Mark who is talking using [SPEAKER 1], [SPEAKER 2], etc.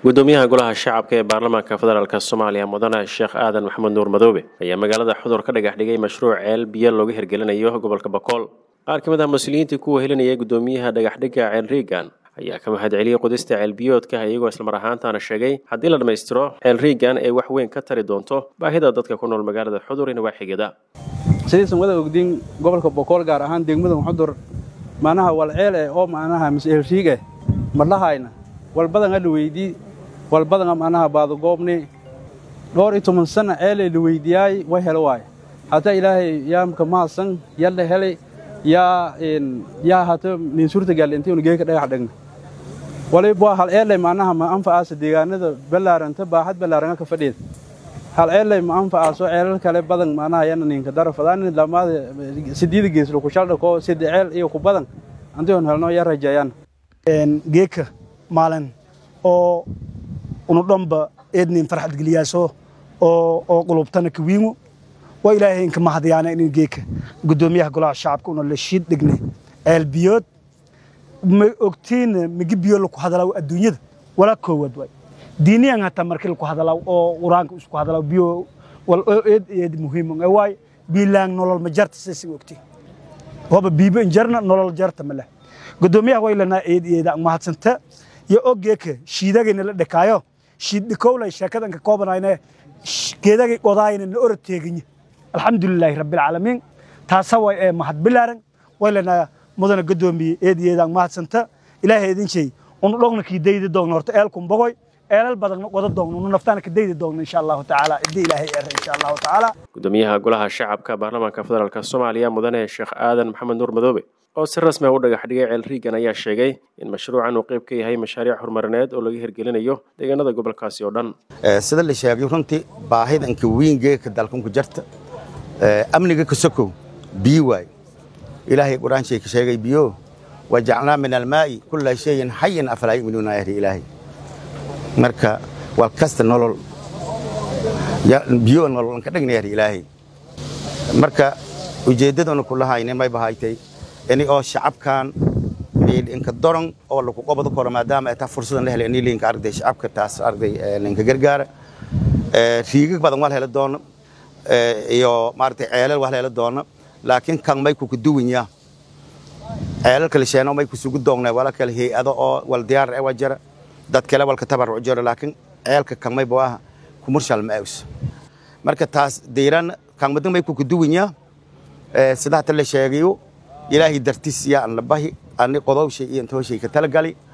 [SPEAKER 1] gudoomiyaha golaha shacabka ee baarlamaanka federaalk soomaaliya mudane sheekh aadan maxamed nuur madoobe ayaa magaalada xudur ka dhagax dhigay mashruuc ceel biyo looga hirgelinayo gobolka bakool qaar ka mid ah mas-uuliyiintii ku wehelinayay gudoomiyaha dhagaxdhigga ceel riigan ayaa ka mahad celiyey qodista ceelbiyoodka iyagoo islamar ahaantaana sheegay haddii la dhammaystiro ceel riigan ay wax weyn ka tari doonto baahida dadka ku nool magaalada xudur in waaxigada
[SPEAKER 2] sidaysan wada ogdiin gobolka bokool gaar ahaan degmada xudur macnaha wal ceel eh oo macnaha miseel riig eh madhahayna walbadan la weydii walbadana macnaha baadagoobni dhowr iyo toban sana ceelee la weydiyaay way helo waaye hataa ilaahay yaamka mahadsan yalla helay yaa yaa hata nin suurta galle intaynu geeka dhagax dhigna waliba hal ceelay macnaha ma anfacaasa deegaanada ballaaranta baaxad ballaaranga ka fadhiida hal ceelay ma anfacaaso ceelal kale badan macnaha yana ninka darafadaan lamaada sideeda geeslo ku shaldha koo sida ceel iyo ku badan antayon helno yaa rajeeyaan
[SPEAKER 3] geeka maalin oo unu dhanba eednin farxad geliyaaso oo oo qulubtana kawiingu waa ilaahay inka mahadyaana inin geeka gudoomiyaha golaha shacabka una la shiid dhignay ceel biyood ma ogtiina migi biyo laku hadalaw adduunyada walaa koowaad waay diiniyan hataa markii laku hadalaw oo quraanka isku hadalaw biyo wal eed eed muhiim waay biilaan nolol ma jarta sisi ogtiin waba biibo injarna nolol jarta ma leh gudoomiyaha way lanaa eed eeda mahadsanta iyo ogeeka shiidagayna la dhakaayo shiid dhikowlay sheekadan ka koobanayne geedagay qodaayna na orod teeginya alxamdulilaahi rabbilcaalamiin taasa way ee mahad bilaaran way lanaa mudana gudoomiye eed eedaan mahadsanta ilaahay idin shay unu dhogna kii daydi doogna horta eelkun bogoy eelal badanna qoda doogna unu naftaana ka daydi doogna insha allahu tacaala idii ilaahay eera insha allahu tacaala
[SPEAKER 1] gudoomiyaha golaha shacabka baarlamaanka federaalk soomaaliya mudane sheekh aadan maxamed nuur madoobe oo si rasmi ah u dhagax dhigay ceel riigan ayaa sheegay in mashruucan uu qayb ka yahay mashaariic horumarineed oo laga hirgelinayo deegaanada gobolkaasi oo dhan
[SPEAKER 4] sida la sheegay runtii baahida inka wiingeeka dalkanku jarta amniga ka sokow biyo waay ilaahay qur-aanshay ka sheegay biyo wajacnaa min almaa'i kulla shayin xayin afalaa yu'minuuna ahri ilaahay marka wal kasta nolol biyo nolol ka dhigna ahri ilaahay marka ujeeddadana kulahayne may bahaytay ini oo shacabkan inka doron oo lagu qobado karo maadaama ay taa fursadan la helay ini linka arday shacabka taas arday linka gargaara riigag badan waa la heli doono iyo maaragtay ceelal waa la heli doono laakiin kan may ku kuduwanya ceelal kale sheeno may kusugu doogna wala kale hay-ado oo wal diyaar e waa jira dad kale walka tabarruc jiro laakiin ceelka kan may bawaaha commercial ma aws marka taas deyran kan madan may ku kuduwanya sida hata la sheegayo ilaahay dartiis yaa an la bahi ani qodowshay iyo intooshay ka talagali